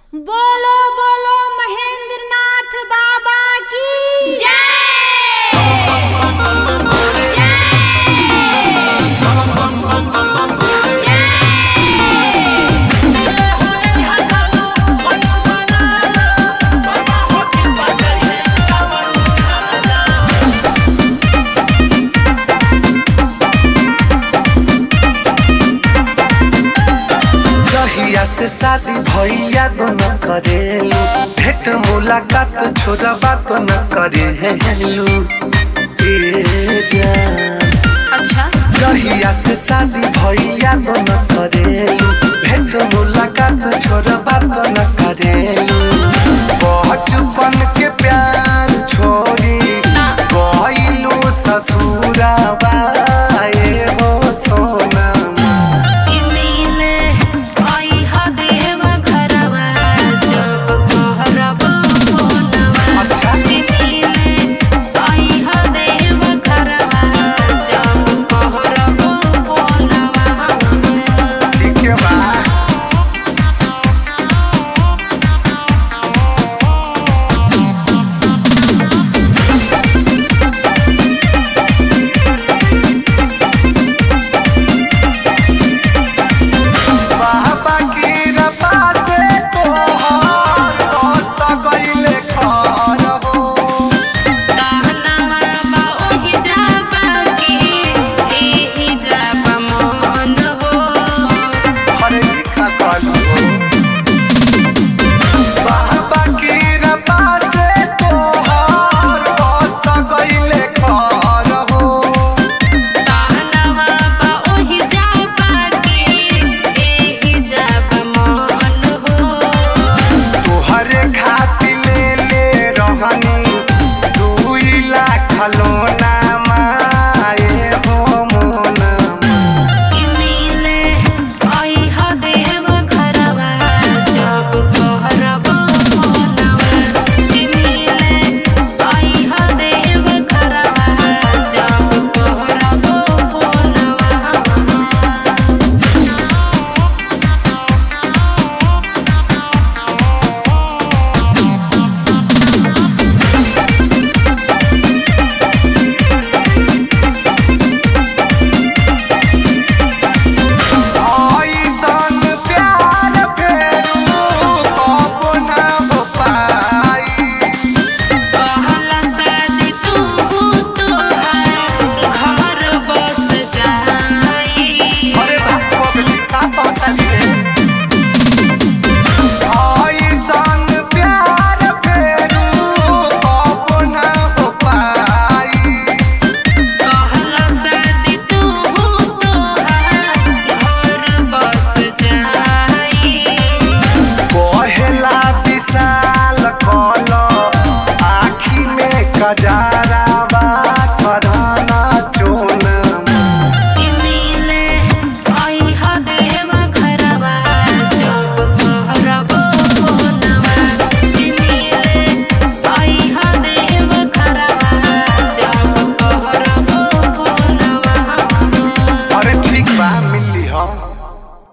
बोलो बोलो महेंद्र नाथ बाबा की जहिया से शादी भैया दोनों करेलू भेंट मुलाकात छोरा बात न करेलू ए जान अच्छा जहिया से शादी भैया दोनों करेलू भेंट मुलाकात छोरा बात न करेलू बचपन के प्यार छोड़ी गइलू ससुराबा